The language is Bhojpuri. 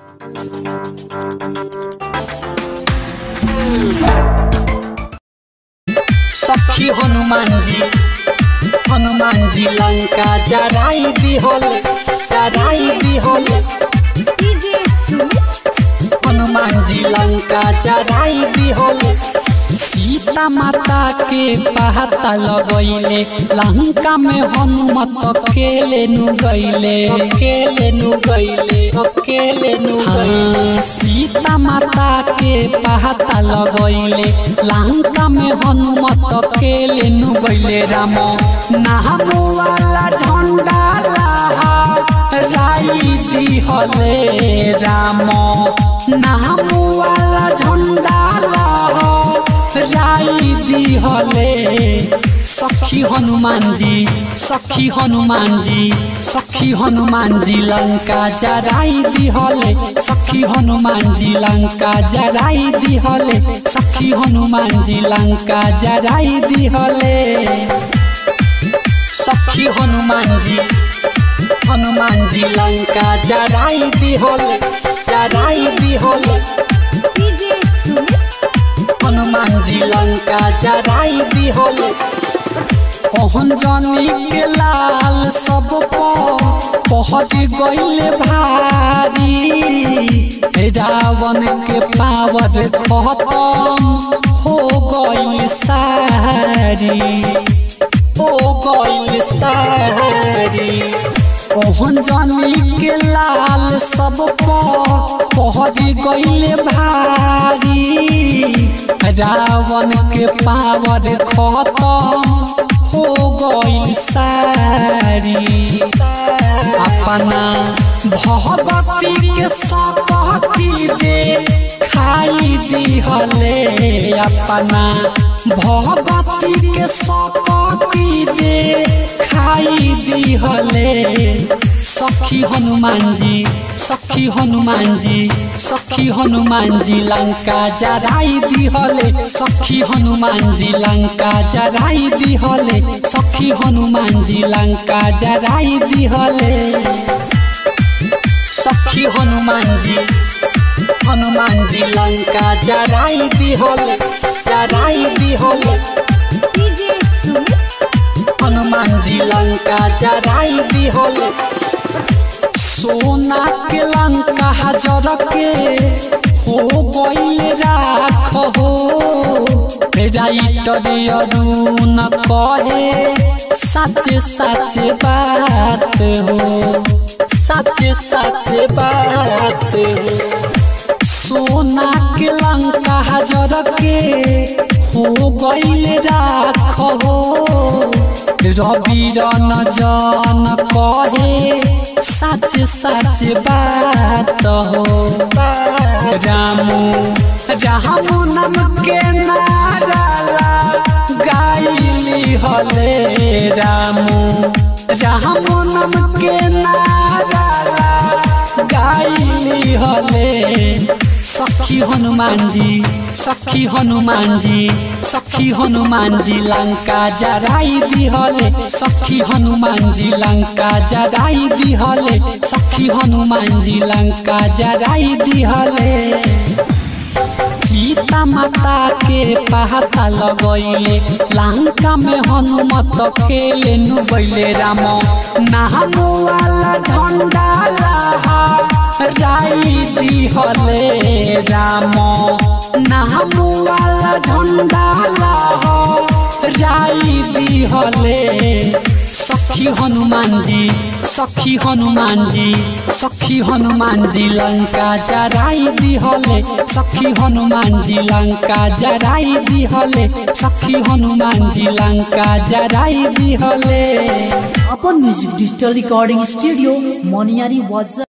सखी हनुमान जी हनुमान जी लंका जराई दिहल जराई दिहल डीजे सुमित हनुमान जी लंका जराई दिहल सीता माता के पहाता लगैले लंका में हनुमत अकेले नु गैले अकेले नु गैले अकेले नु गैले सीता माता के पहाता लगैले लंका में हनुमत अकेले नु गैले राम नाम वाला झंडा लहा राई दिहले राम नाम वाला झंडा लहा राई दिहले सखी हनुमान जी सखी हनुमान जी सखी हनुमान जी लंका जराई दिहले सखी हनुमान जी लंका जराई दिहले सखी हनुमान जी लंका जराई दिहले सखी हनुमान जी हनुमान जी लंका जराई दिहले जराई दिहले डीजे सुमित हनुमान जी लंका जराई दिहले पहन जानी के लाल सब पहट गईले भारी रावण के पावर खत्म हो गई सारी हो गई सारी ओहन जानी के लाल सब पहर गईले भारी रावण के पावर खत्म हो गई सारी अपना भगवती के सकती दे खाई दिहले अपना भगवती के सकती दे खाई दिहले सखी हनुमान जी सखी हनुमान जी सखी हनुमान जी लंका जराई दिहले सखी हनुमान जी लंका जराई दिहले सखी हनुमान जी लंका जराई दिहले सखी हनुमान जी हनुमान जी लंका जराई दिहले जराई दिहले डीजे सुमित हनुमान जी लंका जराई दिहले सोना के लंका हजर के हो गईल राख हो राइटर अरुण कहे सच सच बात हो सच सच बात हो सोना के लंका हजर के हो गईल राख हो रवि रन जन कहे सच सच बात हो रामू रामू नम के नारा गाइली हले रामू रामू नम के नारा गाइली हले सखी हनुमान जी सखी हनुमान जी सखी हनुमान जी लंका जराई दिहले सखी हनुमान जी लंका जराई दिहले सखी हनुमान जी लंका जराई दिहले सीता माता के पहाता लगैले लंका में हनुमत अकेले नुबैले राम नाम वाला झंडा लहा राई दिहले राम नाम वाला झंडा लहा राई दिहले सखी हनुमान जी सखी हनुमान जी सखी हनुमान जी लंका जराई दिहले सखी हनुमान जी लंका जराई दिहले सखी हनुमान जी लंका जराई दिहले अपन music digital recording studio Moniyari वाजा